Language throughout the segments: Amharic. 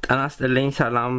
ጤና ይስጥልኝ። ሰላም።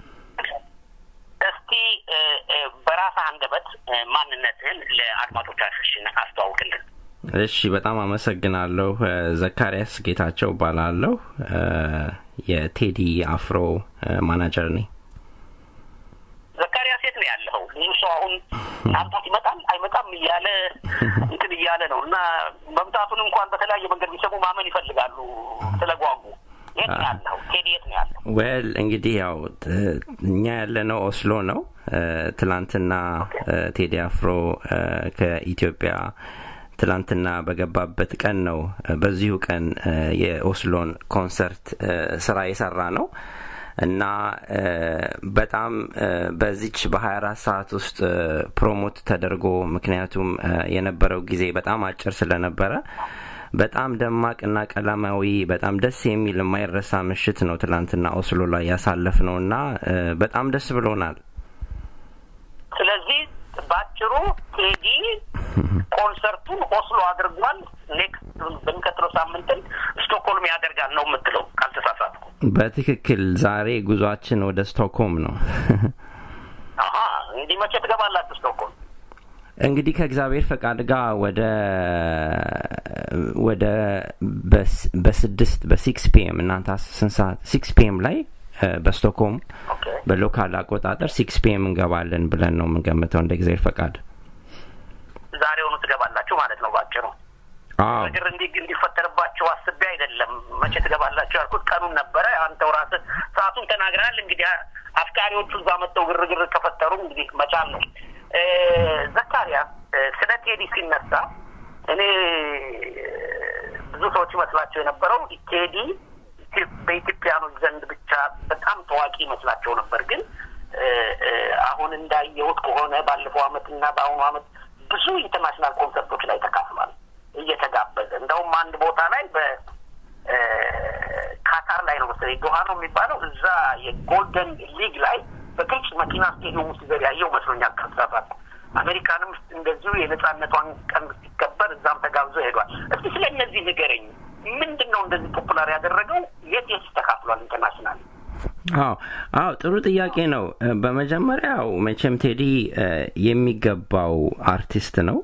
እስቲ በራስህ አንደበት ማንነትህን ለአድማጮቻችን አስተዋውቅልን። እሺ፣ በጣም አመሰግናለሁ። ዘካሪያስ ጌታቸው እባላለሁ። የቴዲ አፍሮ ማናጀር ነኝ። ዘካሪያስ የት ነው ያለኸው? ብዙ ሰው አሁን ምናልባት ይመጣል አይመጣም እያለ እንትን እያለ ነው እና መምጣቱን እንኳን በተለያየ መንገድ ቢሰሙ ማመን ይፈልጋሉ ስለጓጉ። የት ነው ያለኸው? ቴዲ የት ነው ያለው? ዌል እንግዲህ ያው እኛ ያለነው ኦስሎ ነው። ትላንትና ቴዲ አፍሮ ከኢትዮጵያ ትላንትና በገባበት ቀን ነው። በዚሁ ቀን የኦስሎን ኮንሰርት ስራ የሰራ ነው እና በጣም በዚች በ24 ሰዓት ውስጥ ፕሮሞት ተደርጎ ምክንያቱም የነበረው ጊዜ በጣም አጭር ስለነበረ በጣም ደማቅና ቀለማዊ በጣም ደስ የሚል የማይረሳ ምሽት ነው ትላንትና ኦስሎ ላይ ያሳለፍ ነው እና በጣም ደስ ብሎናል። ስለዚህ ባጭሩ ቴዲ ኮንሰርቱን ኦስሎ አድርጓል። ኔክስት በሚቀጥለው ሳምንትን ስቶክሆልም ያደርጋል ነው የምትለው ካልተሳሳትኩ? በትክክል ዛሬ ጉዟችን ወደ ስቶክሆልም ነው። አሀ እንዲህ መቼ ትገባላችሁ ስቶክሆልም? እንግዲህ ከእግዚአብሔር ፈቃድ ጋር ወደ ወደ በስድስት በሲክስ ፒኤም እናንተ ስንት ሰዓት ሲክስ ፒኤም ላይ በስቶክሆልም በሎካል አቆጣጠር ሲክስ ፒኤም እንገባለን ብለን ነው የምንገምተው እንደ እግዚአብሔር ፈቃድ። ዛሬውኑ ትገባላችሁ ማለት ነው ባጭሩ። ግር እንዲ እንዲፈጠርባቸው አስቤ አይደለም መቼ ትገባላችሁ ያልኩት ቀኑን ነበረ። አንተው ራስህ ሰዓቱን ተናግረሃል። እንግዲህ አፍቃሪዎቹ እዛ መጥተው ግርግር ከፈጠሩ እንግዲህ መቻል ነው። ዘካሪያ ስለ ቴዲ ሲነሳ እኔ ብዙ ሰዎች ይመስላቸው የነበረው ቴዲ በኢትዮጵያኖች ዘንድ ብቻ በጣም ታዋቂ ይመስላቸው ነበር። ግን አሁን እንዳየሁት ከሆነ ባለፈው አመት እና በአሁኑ አመት ብዙ ኢንተርናሽናል ኮንሰርቶች ላይ ተካፍሏል እየተጋበዘ እንደውም አንድ ቦታ ላይ በካታር ላይ ነው መሰለኝ ዶሃ ነው የሚባለው እዛ የጎልደን ሊግ ላይ በግልጽ መኪና ስቴዲየም ውስጥ ዘር ያየው መስሎኛል ከተሳሳትኩ። አሜሪካንም እንደዚሁ የነጻነቷን ቀን ሲከበር እዛም ተጋብዞ ሄዷል። እስቲ ስለ እነዚህ ንገረኝ። ምንድን ነው እንደዚህ ፖፑላር ያደረገው? የት የት ተካፍሏል ኢንተርናሽናል? አዎ አዎ፣ ጥሩ ጥያቄ ነው። በመጀመሪያው መቼም ቴዲ የሚገባው አርቲስት ነው።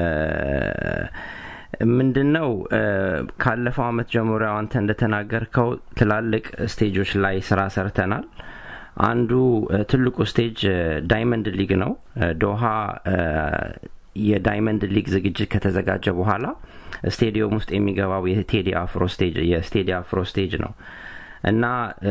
ምንድን ነው ካለፈው አመት ጀምሮ አንተ እንደተናገርከው ትላልቅ ስቴጆች ላይ ስራ ሰርተናል። አንዱ ትልቁ ስቴጅ ዳይመንድ ሊግ ነው። ዶሃ የዳይመንድ ሊግ ዝግጅት ከተዘጋጀ በኋላ ስቴዲየም ውስጥ የሚገባው የቴዲ አፍሮ ስቴጅ የስቴዲ አፍሮ ስቴጅ ነው እና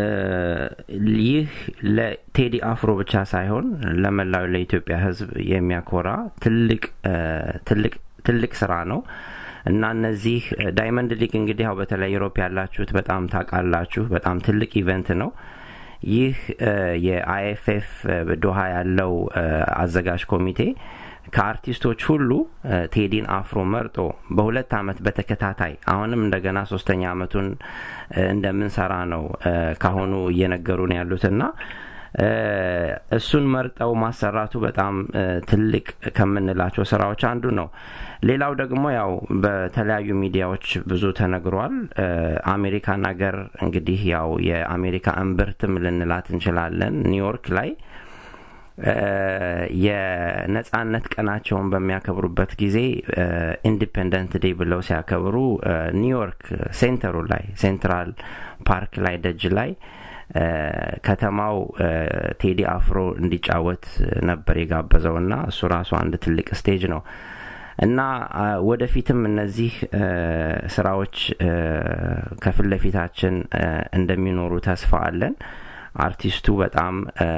ይህ ለቴዲ አፍሮ ብቻ ሳይሆን ለመላው ለኢትዮጵያ ሕዝብ የሚያኮራ ትልቅ ትልቅ ትልቅ ስራ ነው እና እነዚህ ዳይመንድ ሊግ እንግዲህ ያው በተለይ ዩሮፕ ያላችሁት በጣም ታውቃላችሁ። በጣም ትልቅ ኢቨንት ነው። ይህ የአይኤፍኤፍ ዶሃ ያለው አዘጋጅ ኮሚቴ ከአርቲስቶች ሁሉ ቴዲን አፍሮ መርጦ በሁለት አመት በተከታታይ አሁንም እንደገና ሶስተኛ አመቱን እንደምንሰራ ነው ካሁኑ እየነገሩን ያሉትና እሱን መርጠው ማሰራቱ በጣም ትልቅ ከምንላቸው ስራዎች አንዱ ነው። ሌላው ደግሞ ያው በተለያዩ ሚዲያዎች ብዙ ተነግሯል። አሜሪካን ሀገር እንግዲህ ያው የአሜሪካ እምብርትም ልንላት እንችላለን። ኒውዮርክ ላይ የነጻነት ቀናቸውን በሚያከብሩበት ጊዜ ኢንዲፔንደንት ዴይ ብለው ሲያከብሩ ኒውዮርክ ሴንተሩ ላይ ሴንትራል ፓርክ ላይ ደጅ ላይ ከተማው ቴዲ አፍሮ እንዲጫወት ነበር የጋበዘው እና እሱ ራሱ አንድ ትልቅ ስቴጅ ነው እና ወደፊትም እነዚህ ስራዎች ከፊት ለፊታችን እንደሚኖሩ ተስፋ አለን። አርቲስቱ በጣም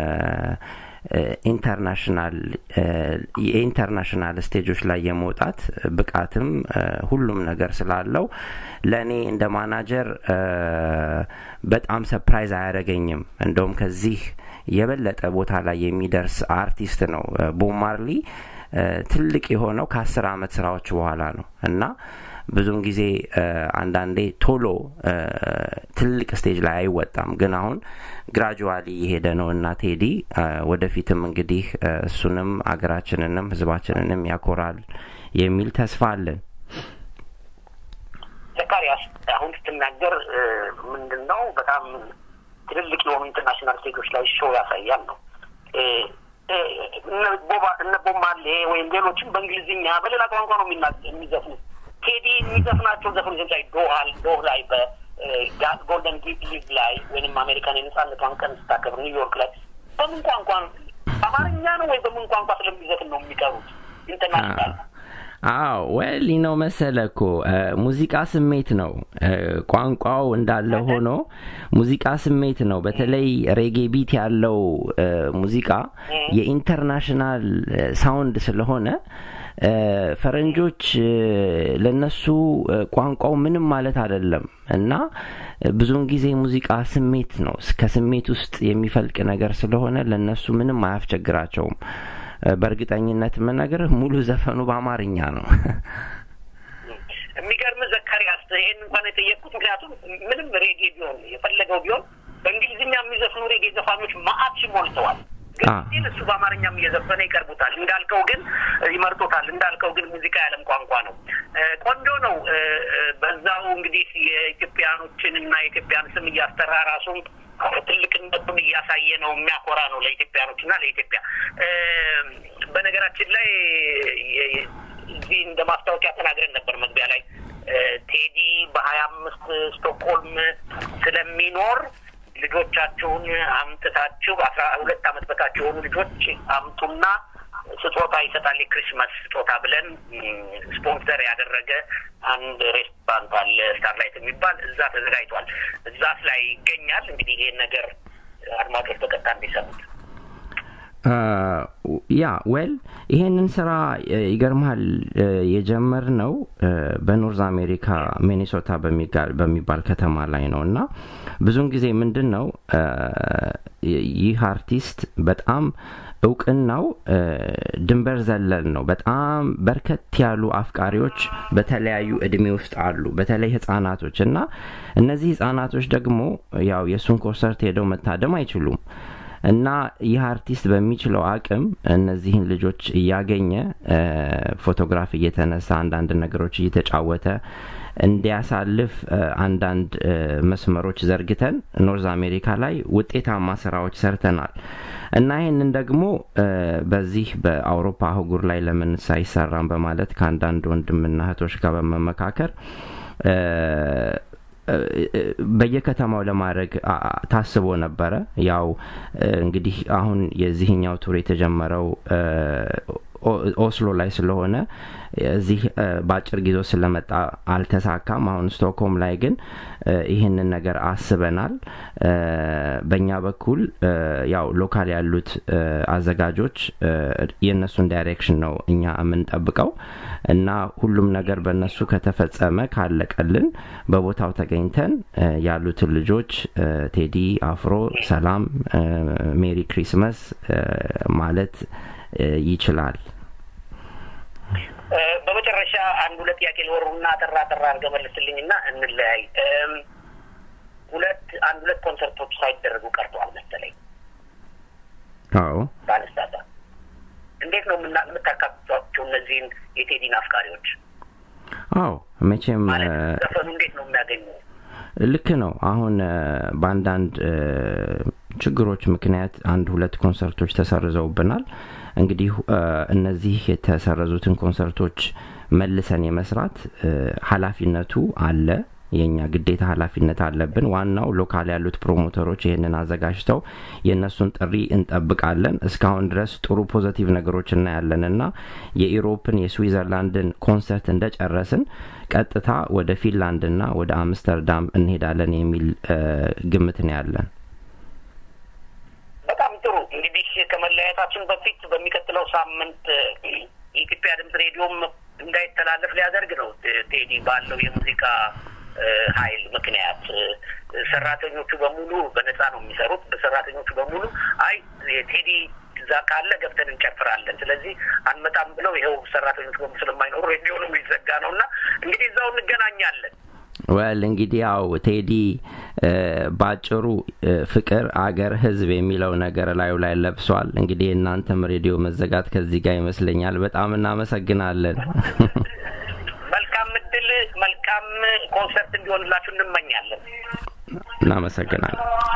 ኢንተርናሽናል የኢንተርናሽናል ስቴጆች ላይ የመውጣት ብቃትም ሁሉም ነገር ስላለው ለእኔ እንደ ማናጀር በጣም ሰፕራይዝ አያደረገኝም። እንደውም ከዚህ የበለጠ ቦታ ላይ የሚደርስ አርቲስት ነው። ቦብ ማርሊ ትልቅ የሆነው ከአስር አመት ስራዎች በኋላ ነው እና ብዙውን ጊዜ አንዳንዴ ቶሎ ትልቅ ስቴጅ ላይ አይወጣም። ግን አሁን ግራጁዋሊ የሄደ ነው እና ቴዲ ወደፊትም እንግዲህ እሱንም አገራችንንም ህዝባችንንም ያኮራል የሚል ተስፋ አለን። ዘካሪያስ አሁን ስትናገር ምንድን ነው በጣም ትልልቅ የሆኑ ኢንተርናሽናል ስቴጆች ላይ ሾው ያሳያል ነው እነ ቦማሌ ወይም ሌሎችም በእንግሊዝኛ በሌላ ቋንቋ ነው የሚዘፍኑት። ቴዲ የሚዘፍናቸው ዘፈኖች ላይ ዶሃል ዶህ ላይ በጎልደን ሊቭ ላይ ወይም አሜሪካን የነጻነቷን ቀን ስታከብር ኒውዮርክ ላይ በምን ቋንቋ አማርኛ ነው ወይ በምን ቋንቋ ስለሚዘፍን ነው የሚቀሩት ኢንተርናሽናል አዎ ወል ነው መሰለ እኮ ሙዚቃ ስሜት ነው። ቋንቋው እንዳለ ሆኖ ሙዚቃ ስሜት ነው። በተለይ ሬጌ ቢት ያለው ሙዚቃ የኢንተርናሽናል ሳውንድ ስለሆነ ፈረንጆች ለነሱ ቋንቋው ምንም ማለት አይደለም እና ብዙውን ጊዜ ሙዚቃ ስሜት ነው። ከስሜት ውስጥ የሚፈልቅ ነገር ስለሆነ ለነሱ ምንም አያስቸግራቸውም። በእርግጠኝነት የምነግርህ ሙሉ ዘፈኑ በአማርኛ ነው። የሚገርም ዘካሪያስ፣ ይሄን እንኳን የጠየቅኩት ምክንያቱም ምንም ሬጌ ቢሆን የፈለገው ቢሆን በእንግሊዝኛ የሚዘፍኑ ሬጌ ዘፋኞች ማአት ሞልተዋል። ግን እሱ በአማርኛም እየዘፈነ ይቀርቡታል። እንዳልከው ግን ይመርጦታል። እንዳልከው ግን ሙዚቃ ያለም ቋንቋ ነው። ቆንጆ ነው። በዛው እንግዲህ የኢትዮጵያኖችን እና የኢትዮጵያን ስም እያስጠራ ራሱን ትልቅነቱን እያሳየ ነው። የሚያኮራ ነው ለኢትዮጵያኖች እና ለኢትዮጵያ። በነገራችን ላይ እዚህ እንደ ማስታወቂያ ተናግረን ነበር መግቢያ ላይ ቴዲ በሀያ አምስት ስቶክሆልም ስለሚኖር ልጆቻችሁን አምጥታችሁ አስራ ሁለት አመት በታች የሆኑ ልጆች አምጡና ስጦታ ይሰጣል፣ የክሪስማስ ስጦታ ብለን ስፖንሰር ያደረገ አንድ ሬስቶራንት አለ ስታርላይት የሚባል እዛ ተዘጋጅቷል። እዛስ ላይ ይገኛል። እንግዲህ ይሄን ነገር አድማጮች በቀጥታ እንዲሰሙት ያ ዌል ይሄንን ስራ ይገርምሃል የጀመር ነው በኖርዝ አሜሪካ ሚኒሶታ በሚባል ከተማ ላይ ነው እና ብዙውን ጊዜ ምንድን ነው ይህ አርቲስት በጣም እውቅናው ድንበር ዘለል ነው። በጣም በርከት ያሉ አፍቃሪዎች በተለያዩ እድሜ ውስጥ አሉ፣ በተለይ ህጻናቶች እና እነዚህ ህጻናቶች ደግሞ ያው የእሱን ኮንሰርት ሄደው መታደም አይችሉም እና ይህ አርቲስት በሚችለው አቅም እነዚህን ልጆች እያገኘ ፎቶግራፍ እየተነሳ አንዳንድ ነገሮች እየተጫወተ እንዲያሳልፍ አንዳንድ መስመሮች ዘርግተን ኖርዝ አሜሪካ ላይ ውጤታማ ስራዎች ሰርተናል እና ይህንን ደግሞ በዚህ በአውሮፓ አህጉር ላይ ለምን ሳይሰራም በማለት ከአንዳንድ ወንድምና እህቶች ጋር በመመካከር በየከተማው ለማድረግ ታስቦ ነበረ። ያው እንግዲህ አሁን የዚህኛው ቱር የተጀመረው ኦስሎ ላይ ስለሆነ እዚህ በአጭር ጊዜ ስለመጣ አልተሳካም። አሁን ስቶክሆም ላይ ግን ይህንን ነገር አስበናል። በእኛ በኩል ያው ሎካል ያሉት አዘጋጆች የእነሱን ዳይሬክሽን ነው እኛ የምንጠብቀው እና ሁሉም ነገር በእነሱ ከተፈጸመ ካለቀልን በቦታው ተገኝተን ያሉትን ልጆች ቴዲ አፍሮ ሰላም፣ ሜሪ ክሪስመስ ማለት ይችላል። በመጨረሻ አንድ ሁለት ጥያቄ ሊወሩና ጠራ ጠራ አድርገህ መልስልኝ እና እንለያይ። ሁለት አንድ ሁለት ኮንሰርቶች ሳይደረጉ ቀርተዋል መሰለኝ። አዎ ባለስታታ እንዴት ነው የምታካትቷቸው እነዚህን የቴዲን አፍቃሪዎች? አዎ መቼም ዘፈኑ እንዴት ነው የሚያገኙ? ልክ ነው። አሁን በአንዳንድ ችግሮች ምክንያት አንድ ሁለት ኮንሰርቶች ተሰርዘውብናል። እንግዲህ እነዚህ የተሰረዙትን ኮንሰርቶች መልሰን የመስራት ኃላፊነቱ አለ። የእኛ ግዴታ ኃላፊነት አለብን። ዋናው ሎካል ያሉት ፕሮሞተሮች ይህንን አዘጋጅተው የእነሱን ጥሪ እንጠብቃለን። እስካሁን ድረስ ጥሩ ፖዘቲቭ ነገሮች እናያለን እና የኢሮፕን የስዊዘርላንድን ኮንሰርት እንደጨረስን ቀጥታ ወደ ፊንላንድና ወደ አምስተርዳም እንሄዳለን የሚል ግምት ነው ያለን። በጣም ጥሩ እንግዲህ ከመለያየታችን በፊት በሚቀጥለው ሳምንት የኢትዮጵያ ድምጽ ሬዲዮም እንዳይተላለፍ ሊያደርግ ነው። ቴዲ ባለው የሙዚቃ ኃይል ምክንያት ሰራተኞቹ በሙሉ በነፃ ነው የሚሰሩት። በሰራተኞቹ በሙሉ አይ ቴዲ እዛ ካለ ገብተን እንጨፍራለን፣ ስለዚህ አንመጣም ብለው ይኸው ሰራተኞቹ በሙሉ ስለማይኖሩ ሬዲዮኑ የሚዘጋ ነው እና እንግዲህ እዛው እንገናኛለን። ወል እንግዲህ ያው ቴዲ ባጭሩ ፍቅር፣ አገር፣ ህዝብ የሚለው ነገር ላዩ ላይ ለብሷል። እንግዲህ የእናንተም ሬዲዮ መዘጋት ከዚህ ጋር ይመስለኛል። በጣም እናመሰግናለን። መልካም እድል፣ መልካም ኮንሰርት እንዲሆንላችሁ እንመኛለን። እናመሰግናለን።